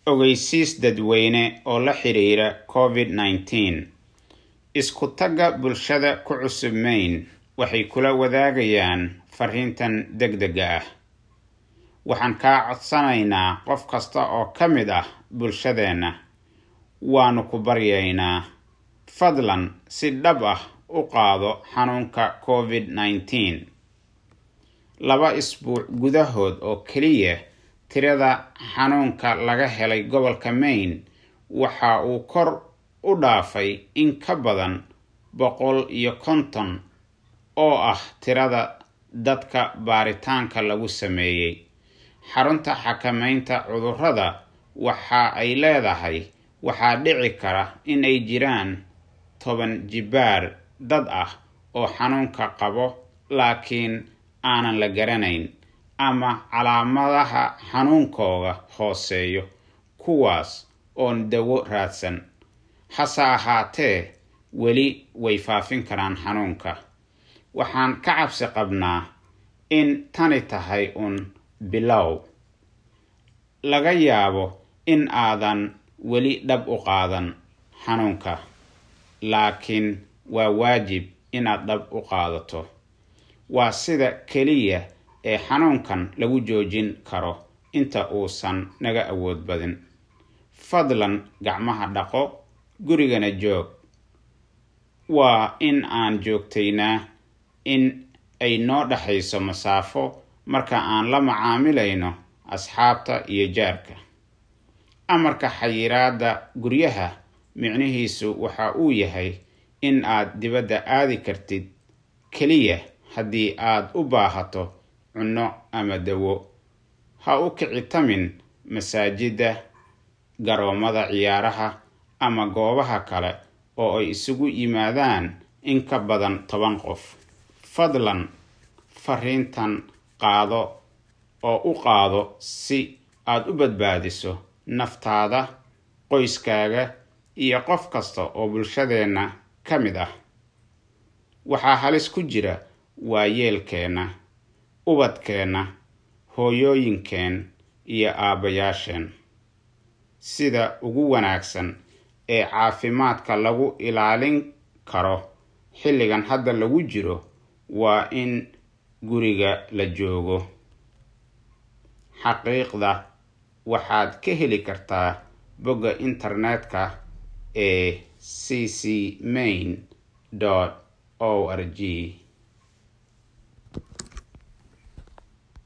ogeysiis dadweyne oo la xiriira covid nineteen isku tagga bulshada ku cusub mayn waxay kula wadaagayaan fariintan degdega ah waxaan kaa codsanaynaa qof kasta oo ka mid ah bulshadeenna waanu ku baryaynaa fadlan si dhab ah u qaado xanuunka covid nineteen laba isbuuc gudahood oo keliya tirada xanuunka laga helay gobolka maine waxa uu kor u dhaafay in ka badan boqol iyo konton oo ah tirada dadka baaritaanka lagu sameeyey xarunta xakameynta cudurrada waxa ay leedahay waxaa dhici kara in ay jiraan toban jibaar dad ah oo xanuunka qabo laakiin aanan la garanayn ama calaamadaha xanuunkooga hooseeyo kuwaas oon dawo raadsan hase ahaatee weli way faafin karaan xanuunka waxaan ka cabsi qabnaa in tani tahay uun bilow laga yaabo in aadan weli dhab u qaadan xanuunka laakiin waa waajib inaad dhab u qaadato waa sida keliya ee xanuunkan lagu joojin karo inta uusan naga awood badin fadlan gacmaha dhaqo gurigana joog waa in aan joogtaynaa in ay noo dhexayso masaafo marka aan la macaamilayno asxaabta iyo jaarka amarka xayiraadda guryaha micnihiisu waxa uu yahay in aad dibadda aadi kartid keliya haddii aad u baahato cunno ama dawo ha u kicitamin masaajidda garoomada ciyaaraha ama goobaha kale oo ay isugu yimaadaan in ka badan toban qof fadlan fariintan qaado oo u qaado si aad u badbaadiso naftaada qoyskaaga iyo qof kasta oo bulshadeenna ka mid ah waxaa halis ku jira waayeelkeenna ubadkeenna hooyooyinkeen iyo aabbayaasheen sida ugu wanaagsan ee caafimaadka lagu ilaalin karo xilligan hadda lagu jiro waa in guriga la joogo xaqiiqda waxaad ka heli kartaa bogga internetka ee c c main o r g